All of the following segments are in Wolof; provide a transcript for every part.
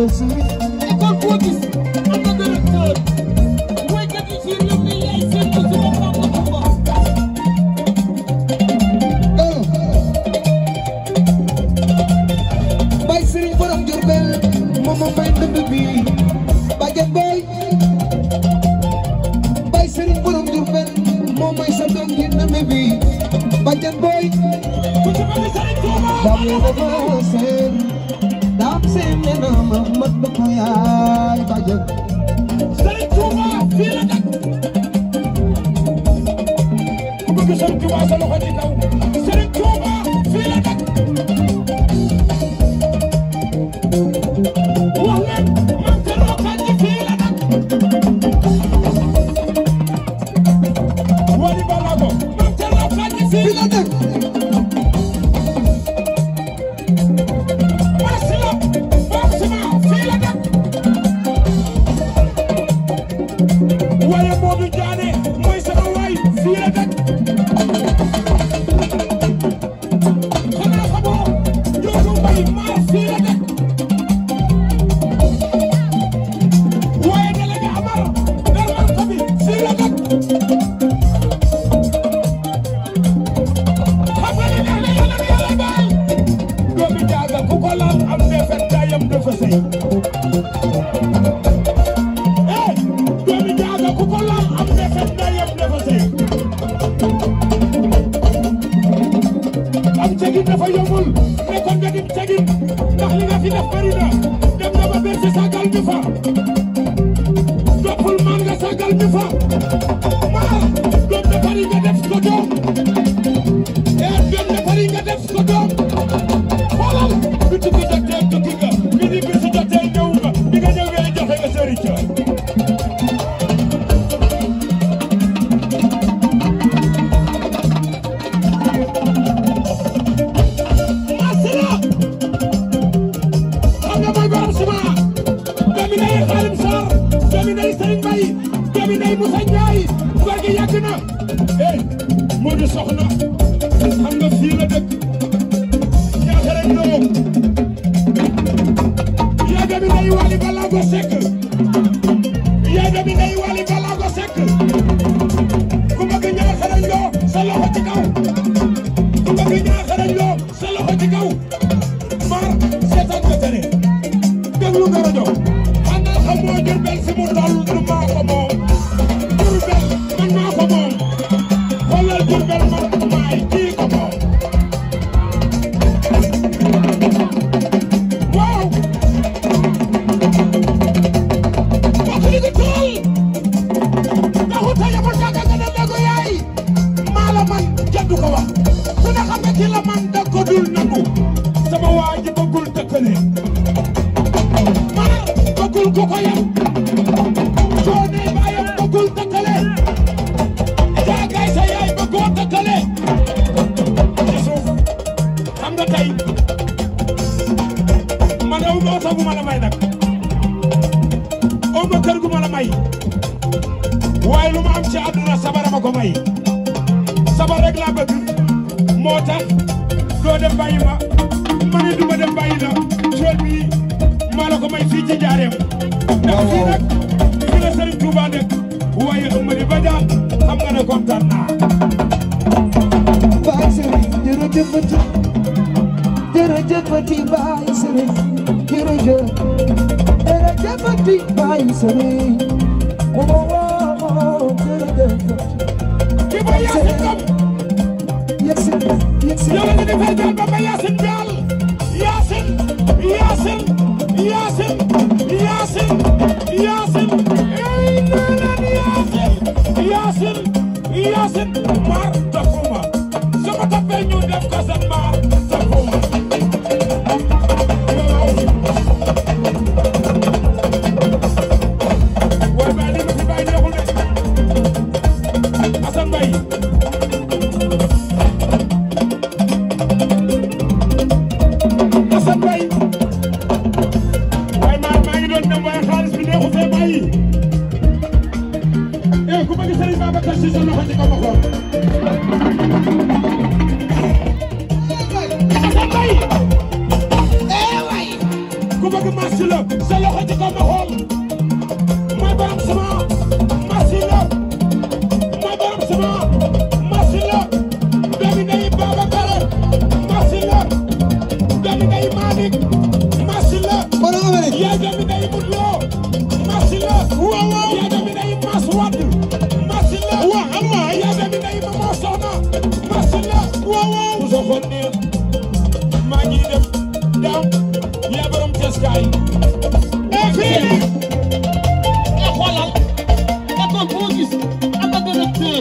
Bay Sëriñ école boo gis am na directeur woykat yi ci réew mi yaay seen ko ci boppam ko Kumba Bay Sëriñ borom Jurbel moom moo may ndënd bi Badiane Boy Bay Sëriñ borom Jurbel moom may sa doom ji ndënd bi Badiane Boy ku ci mel ni Serigne Touba Daam dama seen daam seen nee na ma mat na ko yaay Badiane Serigne Touba fii la dëkk ku bëgg Serigne Touba sa loxo ci kaw Serigne Touba fii la dëkk wax leen man te rookaan ji fii la dëkk wali balago man te rookaan ji fii la dëkk Masila Boxima fii la dëkk waaye Modou Diané mooy sama waay fii la dëkk xanaa xamoo Ndiogu Mbaye maar fii la dëkk waaye délégué Amar Darman Kobi fii la dëkk xam nga ne neex na yàlla na yàlla baal doomi jaaga ku ko laal am defet daayam dafa sëy eh doomi jaaga ku ko laal am defet daayam dafa sëy am cegin dafa yombul mais kon nga dim cegin ndax li nga fi def bëri na dem nga ba bersi sagal ñu fa toppul man nga sagal ñu fa maar doom na bari nga def ko doom eh doom na bari nga def ko doom xoolal bi tukki jotee tukki nga bi di bisi jotee ñëw nga bi nga ñëwee joxe nga sëriñ ca Masila xam nga mooy borom suma doomi ndey Xaalim Sarr doomi ndey Sëriñ Mbay doomi ndey Musa Njaay góor gi yàgg na eh moo di soxna xam nga fii la dëkk ñaata rek loo yaa doomi ndey Wali Balago Seck yaa doomi ndey Wali Balago Seck ku bëgg ñaata rek loo sa loxo ci kaw ku bëgg ñaata rek loo sa loxo ci kaw maar seetaan nga tere déglu nga rajo xanaa xamoo Jurbel fi mu toll du maa ko moom Jurbel man maa ko moom xoolal Jurbel man maay kii ko moom waaw wax li ko tool taxu ta yamul jàkka nga ne déggu yaay maa la man jaddu ko wax ku ne xam ne ki la man da ko dul nangu sama waa ji bëggul tëkkale maar bëggul ku ko yam soo nee baayam bëggul tëkkale jaagaay sa yaay bëggoo tëkkale ci suuf xam nga tey man aw ma oto bu ma la may nag aw ma kër gu ma la may waaye lu ma am ci àdduna sabara ma ko may sabar rek laa bëgg moo tax doo dem bàyyi ma ma ne du ma dem bàyyi la tool bi maa la ko may fii ci njaareem ndax fii nag fii la Serigne Touba dëkk waaye Amady Badiane xam nga ne kontaan naa Bay Sëriñ jërëjëfati jërëjëfati Bay Sëriñ jërëjëf jërëjëfati Bay Sëriñ woo woo jërëjëfati ki ba Yacine Ngom yegsi yegsi yow nga defal daal ba ba Yacine daal Yacine Yacine Yacine Yacine Yacine ey naa naan Yacine Yacine Yacine maar toppuma su ma toppee ñu def ko seen maar toppuma waaw waaye bàyyi li ma fi bàyyi neexul de Assane Mbaye Assane Mbaye waaye maa maa ngi doon dem waaye xaalis bi neexu fee bàyyi eh ku bëgg Serigne Babacar Sy sa loxo ci kaw ma xool Assane Mbaye eh waay ku bëgg marché la sa loxo ci kaw ma xool mooy borom sama machine la mooy borom sama machine la doomi ndey Babacar machine la doomi ndey Malick machine la borom Amérique yaa doomi ndey Modou Lo machine la waaw waaw yaa doomi ndey Mass Wade machine la waaw amma yaa doomi ndey Mama Soxna machine la waaw waaw soo xool nii maa ngi dem daaw yaa borom teskaay e fii e xoolal école boo gis am na directeur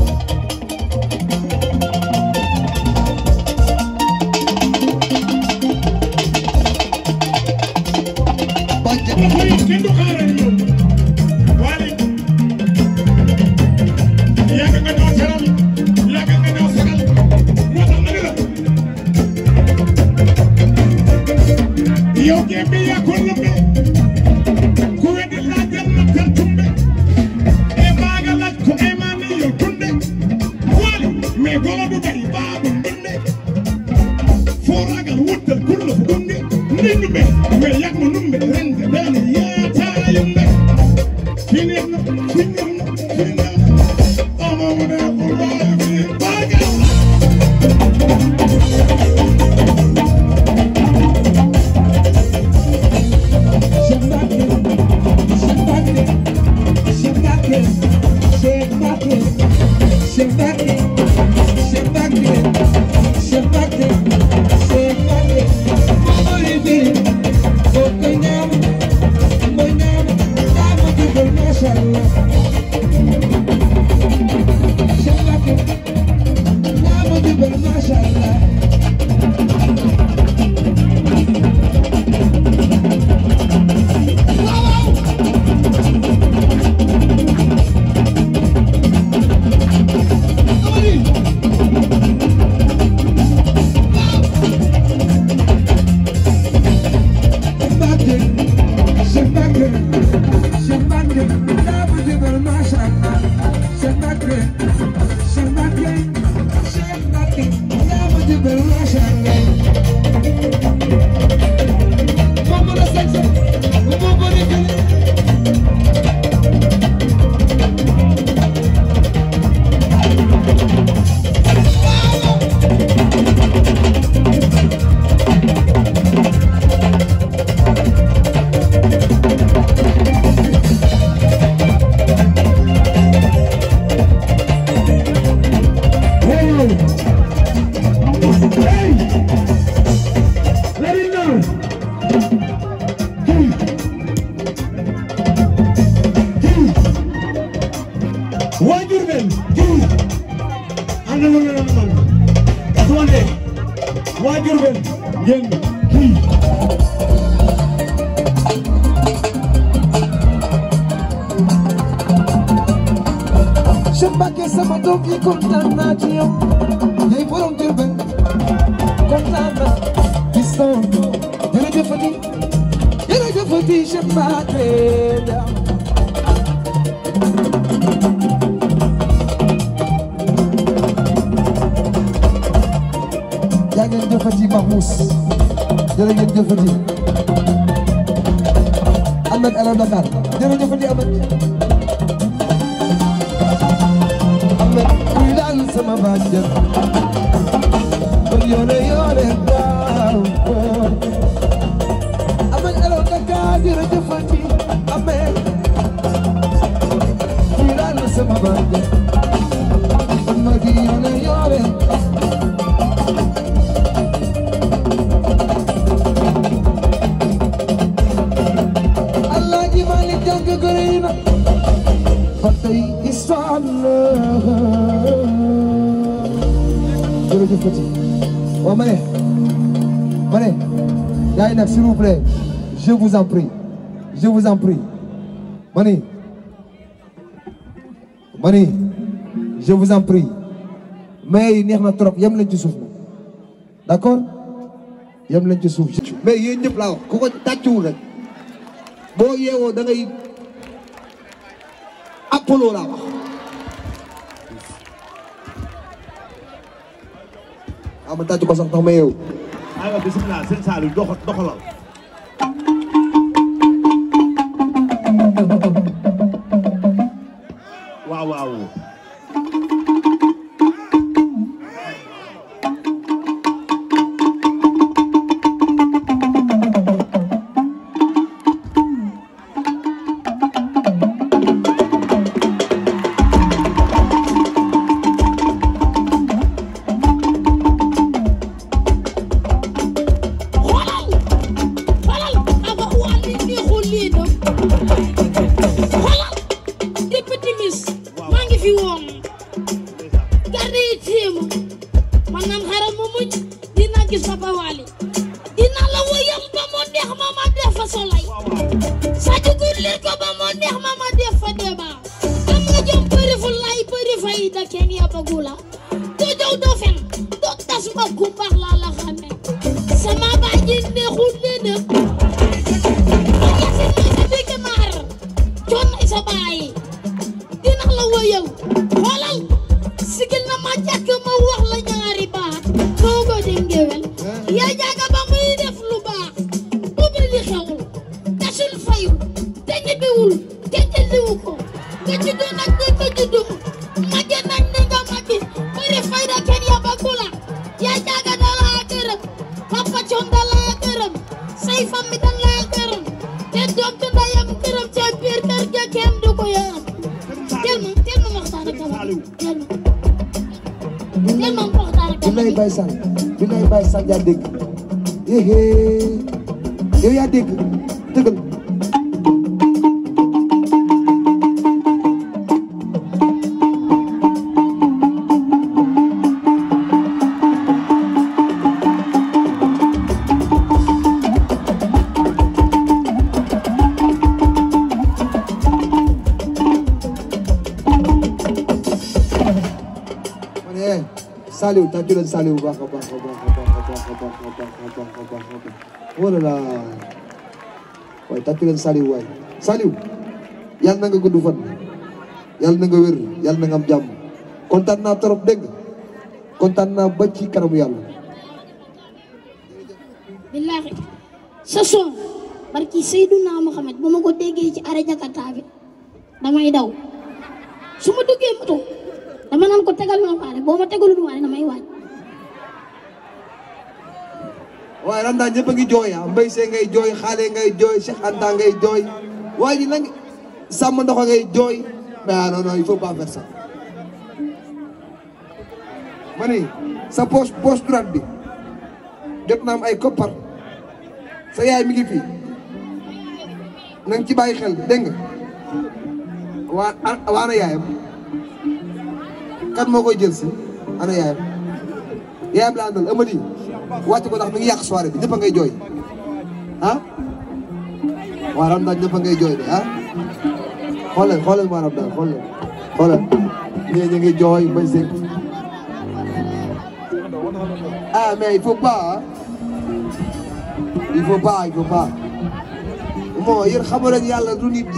bànc dafa yi kenn du xaaral yow waale yàgg nga ñoo seral yàgg nga ñoo seral moo tax ma ne la yow jéem bi yaa ko lëmbe ku weddi laajal ma kan tumbe e maa nga laaj ko e maa ni yow tunde waale mais golo du bari baa bu ndunde foo ragal wuttal kulla fu gunde ndi ndumbe mais yàgg ma numbe rende beene yaataa yumbe fi neex na fi ñam na fi neex na ama mu ne ko waaye fi baagal Mashallah. waa Diourbel kii am na lu ngeen doon man su ma nee waa Diourbel ngeen kii Cheikh Mbacké sama doom yi kontaan naa ci yow yaay borom Diourbel kontaan naa piston jërëjëfati jërëjëfati Cheikh Mbacké yaa ngeen jëfati Mahmous jërë ngeen jëfati Ahmed Ala Dakar jërëjëfati Ahmed Ahmed kuy daal sama bàjjen kon yoone yoone daaw Ahmed Ala Dakar jërëjëfati Ahmed kuy daal sama bàjjen kon ma di yoone yoone Alaaji Malick jàng gërëy na ba tey histoire la jërëjëf Fati waaw ma ne ma ne gars yi nag s'il vous plaît je vous en prie je vous en prie ma ni ma ni je vous en prie mais yi neex na trop yem leen ci suuf nag d'accord yem leen ci suuf mais yéen ñëpp laa wax ku ko tàccuwul rek boo yeewoo da ngay apollo laa wax waaw ma tàcc ko sax tax ma yeewu aywa bisimilah sëñ Saliou dox doxalal waaw xoolal xoolal aba waa li neexul lii dem xoolal depuis timis maa ngi fi woon garde yi téema man naan xaral ma mucc dina gis Papa Wally dina la woyal ba mu neex ma ma def fa solay Sadio Gur lir ko ba mu neex ma ma def fa débat am nga jom bëri fu lay bëri fayda kenn yabagu la doo jaw doo fen doo tas ma ku baax laa la xame sama baay ji neexul leen a yasin may sa dégg maar coon nay sa baay dina la woyal xoolal sigil na ma jàkk ma wax la ñaari baat toogo dem ngewel yaa jaaga ba muy def lu baax ubbi li xewul tasul fayul te ñibbiwul te jëliwu ko nga juddu nag di ko juddu màgge nañ ni nga màgge bëri fayda kenn yabagu la yaa jaaga dalaa gërëm papa coon dalaa gërëm say famille dalaa gërëm te doom ci ndayam gërëm ca biir kër ga kenn du ko yërëm teel ma teel ma waxtaan ak dama teel ma teel ma waxtaan ak bi dama lay Baye Sall bi lay Baye Sall yaa dégg yéhé yow yaa dégg tëgal ma ne eh Saliou tàccu leen Saliou bu baax a baax a baax a baax a baax a baax a baax a baax a baax wala la waaye tàccu leen Saliou waay Saliou yàlla na nga gudd fan yàlla na nga wér yàlla na nga am jàmm kontaan naa trop dégg nga kontaan naa ba ci kanamu yàlla billaahi sa son barki Seyduna Muhammad ba ma ko déggee ci arrêt Jakarta bi damay daw su ma duggee moto dama naan ko tegal ma waale boo ma tegalul waale damay waaj waaye ren daal ñëpp a ngi jooy ah Mbaye Seye ngay jooy xaale ngay jooy Cheikh Anta ngay jooy waaye ji nag sàmm ndox ngay jooy mais ah non non il faut pas faire ça. ma ne sa poche poche droite bi jot na am ay koppar sa yaay mi ngi fi na nga ci bàyyi xel dégg nga waa a- waa ana yaayam kan moo koy jël si ana yaayam yaayam la àndal Amady wàcc ko ndax mi ngi yàq soirée bi ñëpp a ngay jooy ah waa Ramadane ñëpp a ngay jooy de ah xoolal xoolal waa Ramadane xoolal xoolal ñii ñu ngi jooy Mbaye Seye ah mais il faut pas ah il faut pas il faut pas bon yéen xamu leen yàlla du nit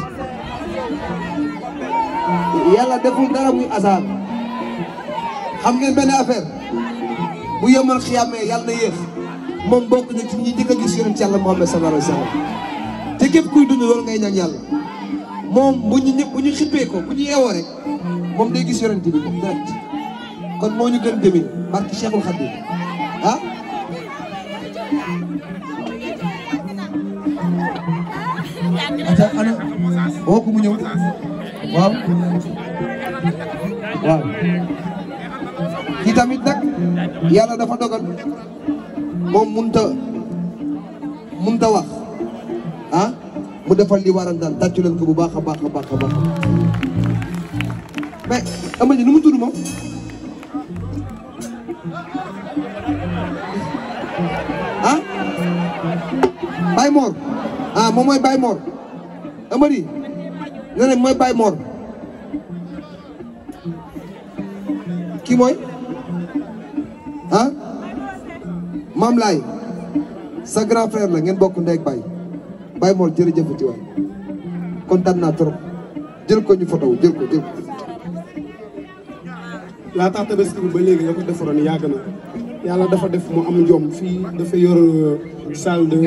yàlla deful dara muy hasard xam ngeen benn affaire bu yemal xiyaamee yàlla na yéex moom bokk na ci ñi njëkk a gis yonent yàlla Muhammad sallallahu alayhi wa sallam te képp kuy dund loolu ngay ñaan yàlla moom bu ñu ñëpp bu ñu xippee ko bu ñu yeewoo rek moom day gis yonent bi moom direct kon moo ñu gën demin barki Cheikhul Khadim ah ata ana woo ko mu ñëw waaw waaw kii tamit nag yàlla dafa dogal moom munta munta wax ah mu defal li waral daal tàccu leen ko bu baax a baax a baax a baax mais Amady nu mu tudd moom ah Baye Mor ah moom mooy Baye Mor Amady nee na mooy Baye Mor kii mooy ah Maam Laay sa grand frère la ngeen bokk ndey ak baay Baye Mor jërëjëfati waay kontaan naa trop jël ko ñu photo jël ko jël ko laataa tabaski bi ba léegi la ko defaroon yàgg na yàlla dafa def mu am jom fii dafa yor salle de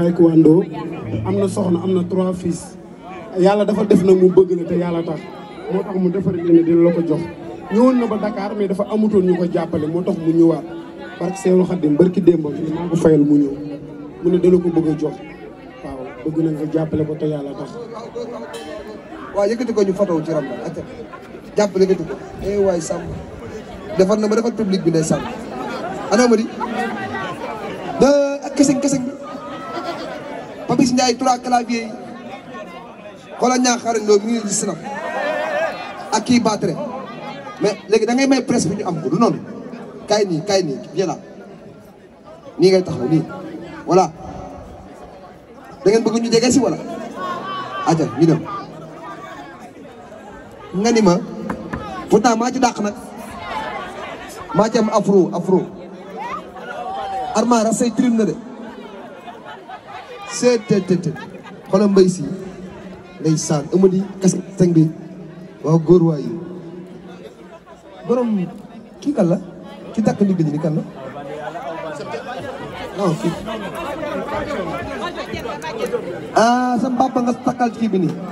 taekwondo am na soxna am na trois fils yàlla dafa def nag mu bëgg la te yàlla tax moo tax mu defar lii ne dina la ko jox ñëwoon na ba Dakar mais dafa amutoon ñu ko jàppale moo tax mu ñëwaat parce que Seydou Khadim barki démbam ni maa ko fayal mu ñëw mu ne dala ko bëgg a jox waaw bëgg na nga jàppale ko te yàlla tax waaw yëkkati ko ñu fotow ci ram la ak jàppale yëkkati ko eh waay Samb defar na ma defar public bi ne Samb ana ma di da ak keseng keseng bi Papis Ndiaye trois clavier yi xoolal ñaa xarañ loolu mi ngi di sinap ak kii battre mais léegi da ngay may presse bi ñu am ko du noonu kaay nii kaay nii viens là nii ngay taxaw nii voilà da ngeen bëgg ñu jege si wala aja ñu dem nga ni ma pourtant maa ci dàq nag maa ci am afro afro arma rasay trim na de seet te te te xoolal mbay si ngay saan amadi kas teng bi waaw góor waay borom kii kan la ki takk ni ni kan la non kii ah sa papa nga takkal kii bi nii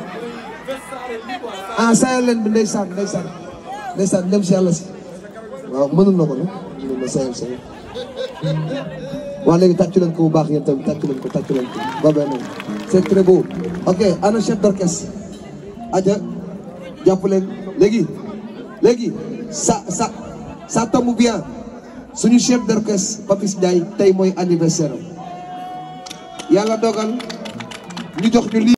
ah sayal leen bi ndeysaan ndeysaan ndeysaan dem si yàlla si waaw mënul na ko nag mënul na sayal sayal waa léegi tàccu leen ko bu baax yéen tamit tàccu leen ko tàccu leen ko ba benn c'est très beau ok ana chef d'orchestre aja jàpp leen léegi léegi ça ça ça tombe bien suñu chef d'orchestre Papis Ndiaye tey mooy anniversaire am yàlla dogal ñu jox ñu lii